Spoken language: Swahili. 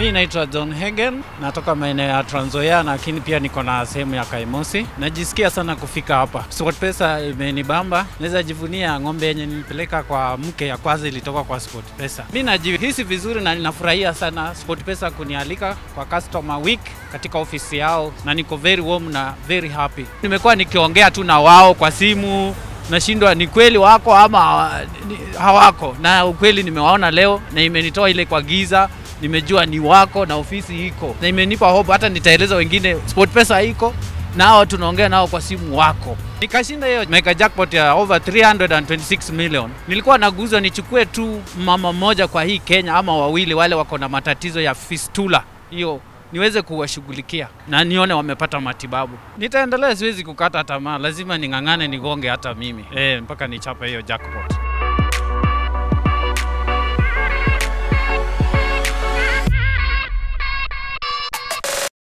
Mi naitwa John Hagen, natoka maeneo ya Trans Nzoia, lakini pia niko na sehemu ya Kaimosi. Najisikia sana kufika hapa. SportPesa imenibamba, naweza jivunia ng'ombe yenye nilipeleka kwa mke ya kwanza ilitoka kwa SportPesa. Mi najihisi vizuri na ninafurahia sana SportPesa kunialika kwa customer week katika ofisi yao, na niko very warm na very happy. Nimekuwa nikiongea tu na wao kwa simu nashindwa ni kweli wako ama hawa- ni- hawako, na ukweli nimewaona leo na imenitoa ile kwa giza nimejua ni wako na ofisi iko na imenipa hope, hata nitaeleza wengine SportPesa iko nao, tunaongea nao kwa simu wako. Nikashinda hiyo mega jackpot ya over 326 million. Nilikuwa naguzwa nichukue tu mama mmoja kwa hii Kenya ama wawili, wale wako na matatizo ya fistula hiyo niweze kuwashughulikia na nione wamepata matibabu. Nitaendelea, siwezi kukata tamaa, lazima ning'ang'ane, nigonge hata mimi eh, mpaka nichape hiyo jackpot.